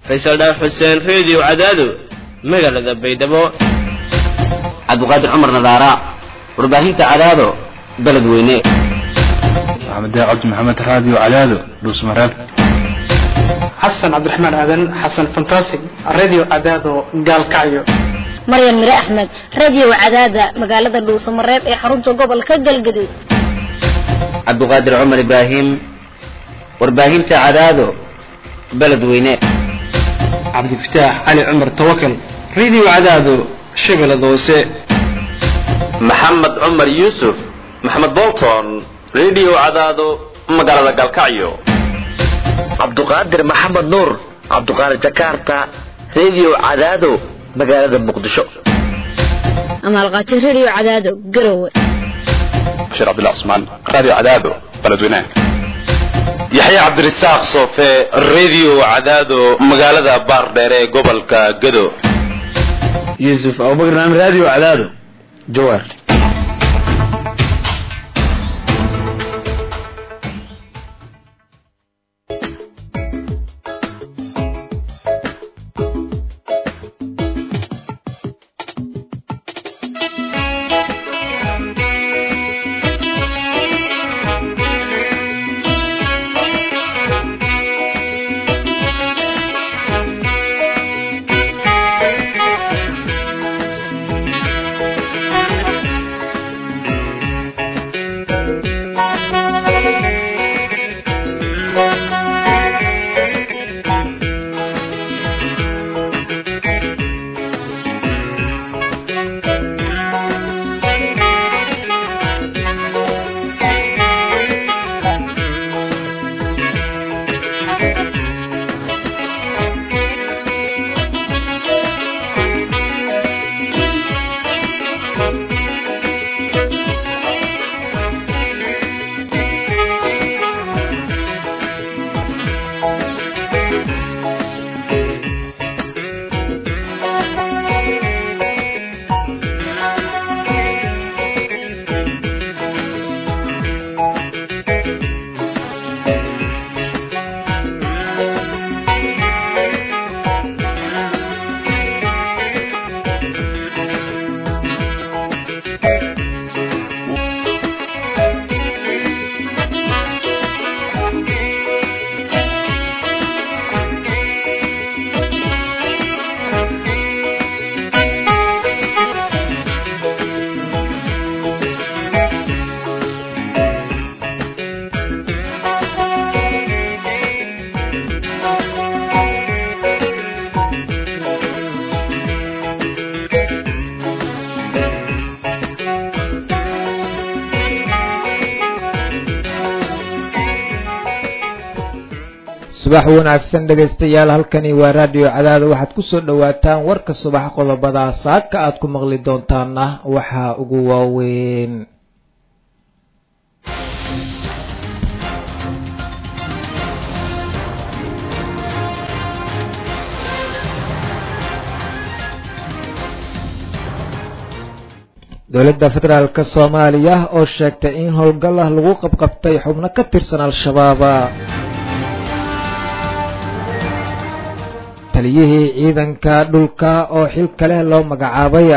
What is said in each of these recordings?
faysal dhaaf xuseen reediyo cadaado magaalada baydhabo cabdiqaadir cumar nadaara warbaahinta cadaado beledweyne maxamed cabdi maxamed raadiyo cadaado dhuusmareeb xasan cabdiraxmaan aadan xasan fantastic radio cadaado gaalkacyo maryan mire axmed radio cadaada magaalada dhuusamareeb ee xarunta gobolka galgaduud cabdiqaadir cumar ibraahim warbaahinta cadaado beledweyne cabdifataax cali cumar tawakal radio cadaado shabeellada hoose maxamed cumar yuusuf maxamed bolton radio cadaado magaalada galkacyo cabduqaadir maxamed nuur cabduqaadir jakarta radio cadaado magaalada muqdisho amaalqaajo radio cadaado garowe bashiir cabdullah cusmaan raadiyo cadaado beledweyne yaxya cabdirasaaq soofe radio cadaado magaalada baardheer ee gobolka gado yuusuf abubakar naam radio cadaado jawaar subax wanaagsan dhegaystayaal halkani waa raadiyo cadaada waxaad ku soo dhowaataan warka subax qodobada saaka aad ku maqli doontaana waxaa ugu waaweyn dowladda federaalk soomaaliya oo sheegtay in howlgal ah lagu qabqabtay xubno ka tirsan al-shabaab taliyihii ciidanka dhulka oo xil kale loo magacaabay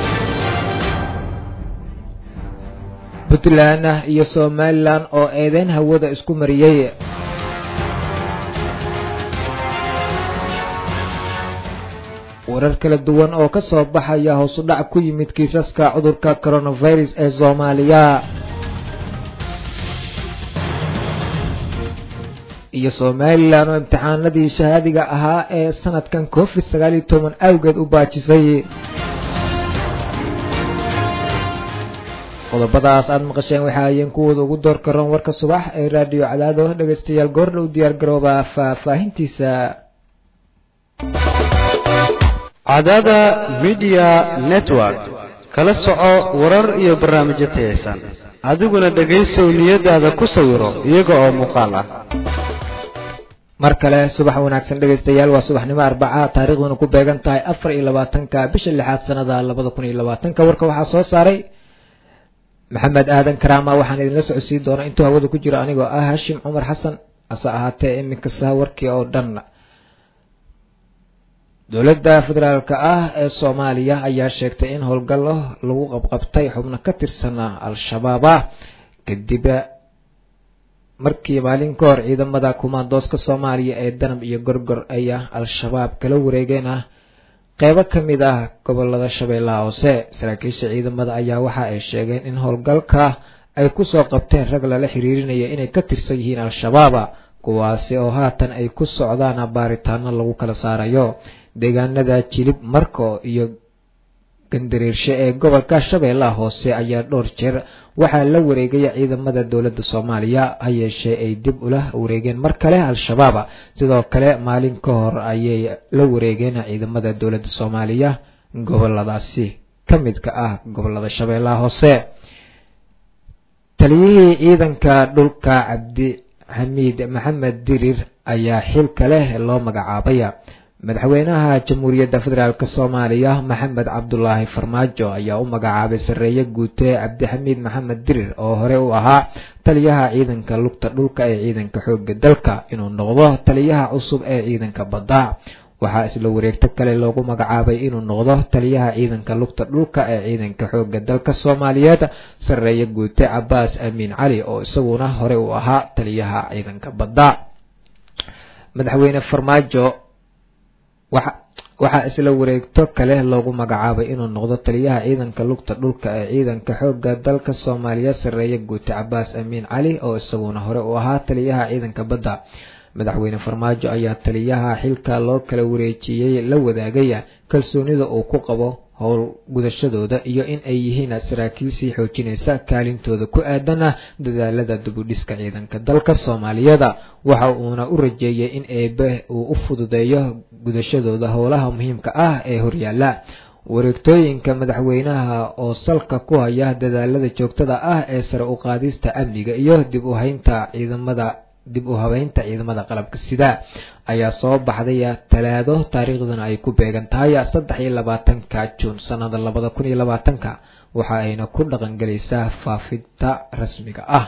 puntland iyo somalilan oo eedeyn hawada isku mariyey warar kala duwan oo ka soo baxaya hoos u dhac ku yimid kiisaska cudurka coronavirus ee soomaaliya iyo somalilan oo imtixaanadii shahaadiga ahaa ee sanadkan covid sagaal iyo toban awgeed u baajisay qodobadaas aada maqasheen waxa ayeen kuwooda ugu door karoon warka subax ee raadiyo cadaado dhegaystayaal goordha u diyaar garooba faahfaahintiisa cadaada media network kala soco warar iyo barnaamijyo tayaysan adiguna dhegaysow niyadaada ku sawiro iyaga oo muuqaal ah mar kale subax wanaagsan dhegaystayaal waa subaxnimo arbaca taariikhduna ku beegan tahay afar iyo labaatanka bisha lixaad sanada labada kun iyo labaatanka warka waxaa soo saaray maxamed aadan karaama waxaan idinla socodsiin doonaa intuu hawada ku jiro anigoo ah hashim cumar xasan hase ahaatee iminka saha warkii oo dhan dowladda federaalk ah ee soomaaliya ayaa sheegtay in howlgallo lagu qabqabtay xubno ka tirsan al-shabaab ah kadib markii maalin ka hor ciidamada kumaandooska soomaaliya ee danab iyo gorgor ayaa al-shabaab kala wareegeen ah qeybo ka mid ah gobolada shabeellaha hoose saraakiisha ciidamada ayaa waxa ay sheegeen in howlgalka ay kusoo qabteen rag lala xiriirinaya inay ka tirsan yihiin al-shabaab kuwaasi oo haatan ay ku socdaan baaritaano lagu kala saarayo deegaanada jilib marko iyo gandareershe ee gobolka shabeellaha hoose ayaa dhowr jeer waxaa la wareegaya ciidamada dowladda soomaaliya ha yeeshee ay dib ula wareegeen mar kale al-shabaab sidoo kale maalin ka hor ayay la wareegeen ciidamada dowladda soomaaliya goboladaasi ka midka ah gobolada shabeellaha hoose taliyihii ciidanka dhulka cabdi xamiid maxamed dirir ayaa xilka leh loo magacaabay madaxweynaha jamhuuriyadda federaalk soomaaliya maxamed cabdulaahi farmaajo ayaa u magacaabay sarreeye guute cabdixamiid maxamed dirir oo hore u ahaa taliyaha ciidanka lugta dhulka ee ciidanka xooga dalka inuu noqdo taliyaha cusub ee ciidanka badda waxaa isla wareegto kale loogu magacaabay inuu noqdo taliyaha ciidanka lugta dhulka ee ciidanka xooga dalka soomaaliyeed sarreeye guute cabaas amiin cali oo isaguna hore u ahaa taliyaha ciidanka badda madaxweyne farmaajo waxaa isla wareegto kale loogu magacaabay inuu noqdo taliyaha ciidanka lugta dhulka ee ciidanka xooga dalka soomaaliya sarreeye guute cabaas amiin cali oo isaguna hore u ahaa taliyaha ciidanka badda madaxweyne farmaajo ayaa taliyaha xilka loo kala wareejiyey la wadaagaya kalsoonida uu ku qabo howl gudashadooda iyo in ay yihiin saraakiil sii xoojinaysa kaalintooda ku aadana dadaalada dibudhiska ciidanka dalka soomaaliyada waxa uuna u rajeeyay in eebe uu u fududeeyo gudashadooda howlaha muhiimka ah ee horyaala wareegtooyinka madaxweynaha oo salka ku haya dadaalada joogtada ah ee sare u qaadista amniga iyo dib u haynta ciidamada dib u habeynta ciidamada qalabka sida ayaa soo baxday talaado taariikhduna ay ku beegan tahay saddex iyo labaatanka juun sanada labada kun iyo labaatanka waxa ayna ku dhaqangelaysaa faafinta rasmiga ah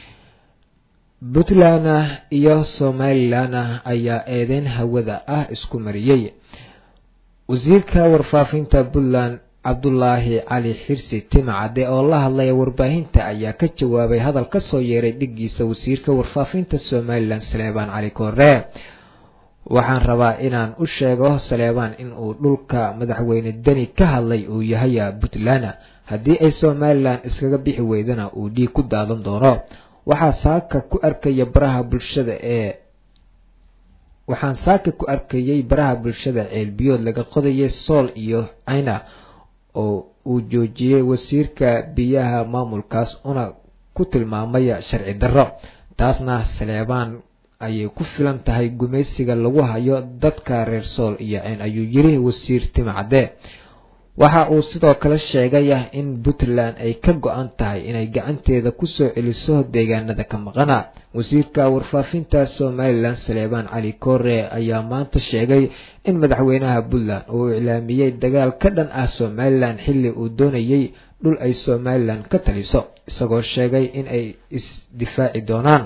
puntland iyo somalilan ayaa eedeyn hawada ah isku mariyey wasiirka warfaafinta puntland cabdulaahi cali xirsi timacade oo la hadlaya warbaahinta ayaa ka jawaabay hadal ka soo yeeray dhigiisa wasiirka warfaafinta somalilan saleebaan cali koore waxaan rabaa inaan u sheego saleebaan in uu dhulka madaxweyne deni ka hadlay uu yahay puntland haddii ay somalilan iskaga bixi weydana uu dhiig ku daadan doono waxaa saaka ku arkaya baraha bulshada ee waxaan saaka ku arkayay baraha bulshada ceelbiyood laga qodayay sool iyo cayna oo uu joojiyey wasiirka biyaha maamulkaas una ku tilmaamay sharci darro taasna saleebaan ayay ku filan tahay gumaysiga lagu hayo dadka reer sool iyo ceen ayuu yiri wasiir timacade waxa uu sidoo kale sheegay in puntland ay ka go-an tahay inay gacanteeda kusoo celiso deegaanada ka maqana wasiirka warfaafinta somalilan saleebaan cali koore ayaa maanta sheegay in madaxweynaha puntland uu iclaamiyey dagaal ka dhan ah somalilan xilli uu doonayay dhul ay somalilan ka taliso isagoo sheegay in ay isdifaaci doonaan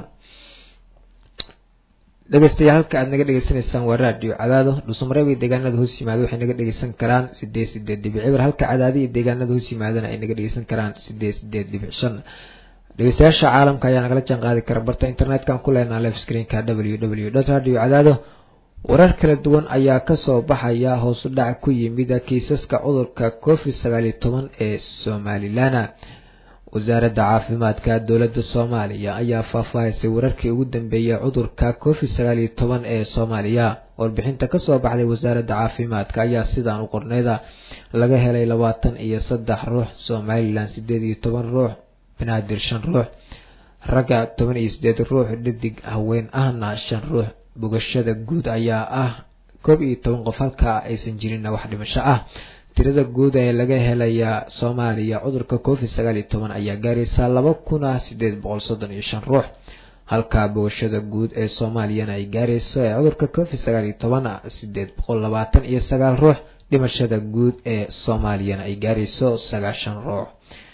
dhegeystayaal halka aad naga dhegeysanaysaan waa radio cadaado dhuusamareeb iyo deegaanada hoos yimaada waxay naga dhegeysan karaan sideed sideed dhibic cibir halka cadaadi iyo deegaanada hoos yimaadana ay naga dhegeysan karaan sideed sideed dhibic shan dhegeystayaasha caalamka ayaa nagala jaan qaadi kara barta internet-kan ku leenaa live screenka w w dot radio cadaado warar kala duwan ayaa kasoo baxaya hoosu dhac ku yimid kiisaska cudurka covid sagaal iyo toban ee somalilan wasaaradda caafimaadka dowladda soomaaliya ayaa faahfaahisay wararkii ugu dambeeyay cudurka covid sagaal iyo toban ee soomaaliya warbixinta kasoo baxday wasaaradda caafimaadka ayaa sidaan u qorneyda laga helay labaatan iyo saddex ruux somalilan sideed iyo toban ruux banaadir shan ruux ragga toban iyo sideed ruux dhadig haween ahna shan ruux bogashada guud ayaa ah koob iyo toban qof halka aysan jirin wax dhimasho ah tirada guud ee laga helaya soomaaliya cudurka covid sagaal iyo toban ayaa gaaraysaa laba kuna sideed boqol soddon iyo shan ruux halka bogashada guud ee soomaaliyana ay gaarayso ee cudurka covid sagaal iyo toban sideed boqol labaatan iyo sagaal ruux dhimashada guud ee soomaaliyana ay gaarayso sagaashan ruux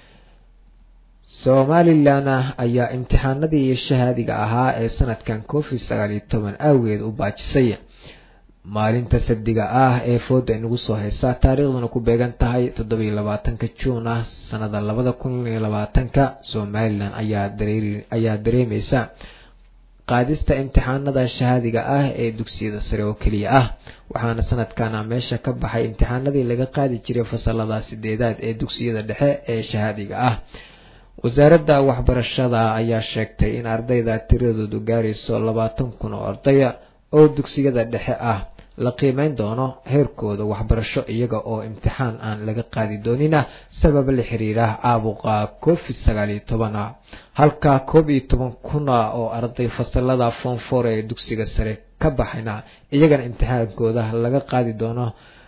somalilan ayaa imtixaanadii shahaadiga ahaa ee sanadkan covid sagaal iyo toban aageed u baajisay maalinta sabdiga ah ee fooda inagu soo haysa taariikhduna ku beegan tahay toddobiyo labaatanka juun ah sanada labada kun iyo labaatanka somalilan ayaa dareeri ayaa dareemeysa qaadista imtixaanada shahaadiga ah ee dugsiyada sare oo keliya ah waxaana sanadkana meesha ka baxay imtixaanadii laga qaadi jiray fasalada sideedaad ee dugsiyada dhexe ee shahaadiga ah wasaaradda waxbarashada ayaa sheegtay in ardayda tiradoodu gaarayso labaatan kun oo ardaya oo dugsiyada dhexe ah la qiimeyn doono heerkooda waxbarasho iyaga oo imtixaan aan laga qaadi doonina sabab la xiriira caabuqa covid sagaal iyo toban ah halka koob iyo toban kuna oo arday fasalada foonfoor ee dugsiga sare ka baxayna iyagana imtixaankooda laga qaadi doono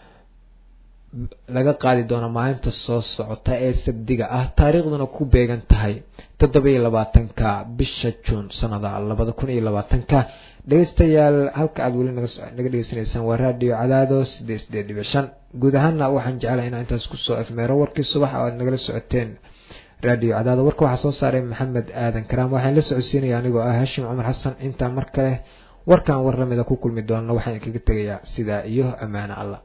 laga qaadi doono maalinta soo socota ee sabdiga ah taariikhduna ku beegan tahay toddobiyo labaatanka bisha juun sanada labada kun iyo labaatanka dhegeystayaal halka aada weli naga naga dhegeysanaysaan waa raadiyo cadaado sideed sideed dhibic shan guud ahaana waxaan jeclahay inaan intaas kusoo afmeero warkii subax oo aad nagala socoteen raadiyo cadaado warka waxaa soo saaray maxamed aadan karaam waxaan la socodsiinaya anigoo ah hashim cumar xasan intaa mar kale warkan war lamida ku kulmi doonana waxaan kaga tegayaa sidaa iyo ammaano allah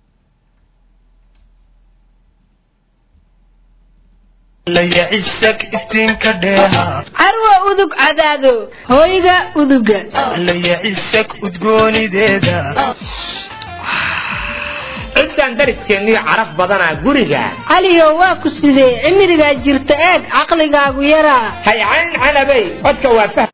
carwa udug cadaado hooyga uduga ciddan dariskeennii caraf badanaa guriga caliyo waa ku sidee cimrigaa jirta eeg caqligaagu yaraa haycayn canabay codka waa fah